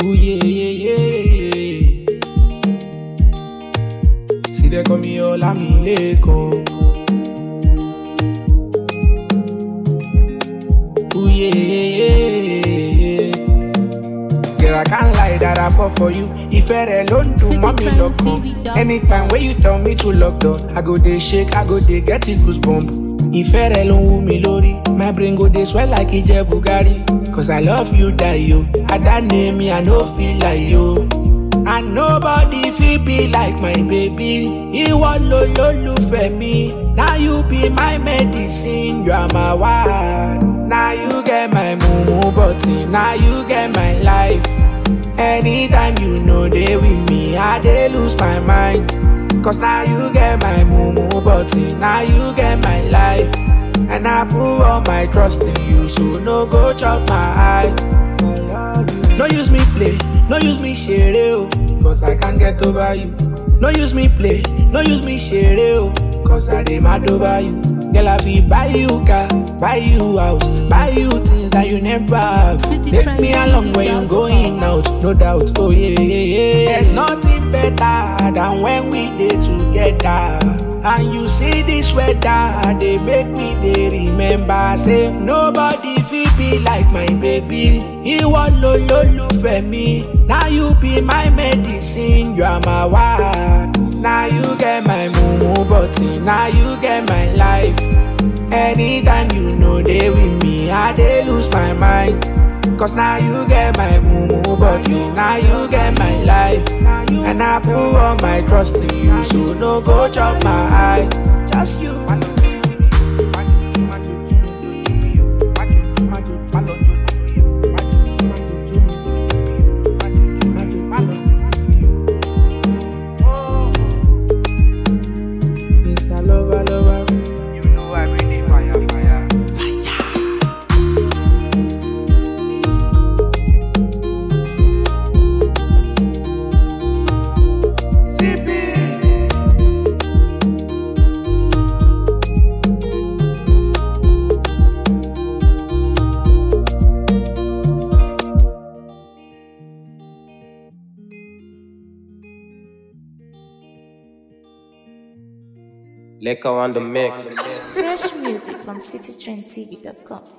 Ooh, yeah, yeah, yeah. See, they call me Olamileko. Ooh, yeah, yeah, yeah. Girl, I can't lie that I fall for you. If I alone do, City mommy Trend lock TV up. dot Anytime when you tell me to lock door, I go dey shake, I go dey get it goosebump. If I alone woo me lori, my brain go dey swell like Ije Bugari. Cause I love you, die yo. I don't name me, I no feel like you. And nobody feel be like my baby. Ìwọ ló lólùfẹ́ mi. Now you be my medicine, you are my wife. Now you get my mumu body, now you get my life. Anytime you know they with me, I dey lose my mind. Cause now you get my mumu body, now you get my life. And I put all my trust in you, so no go chop my eye. No use me play, no use me share oh, cause I can't get over you. No use me play, no use me share oh, cause I dey mad over you. Girl, I be buy you car, buy you house, buy you things that you never have. City Take me Trend along when you dot going out, no doubt. Oh yeah, yeah, yeah. There's nothing better than when we dey together. And you see this weather, they make me they remember. Say nobody feel be like my baby. Ìwọ ló lólùfẹ́ mi. Now you be my medicine, you are my wife. Now you get my mumu body, now you get my life. Anytime you know they with me, I dey lose my mind. Cause now you get my mumu body, now you get my life. And I put all my trust in you, so no go chop my eye. Just you. Mr. Lover, lover. You know I really fire, fire. Leko on the mix. Fresh music from citytrendtv.com.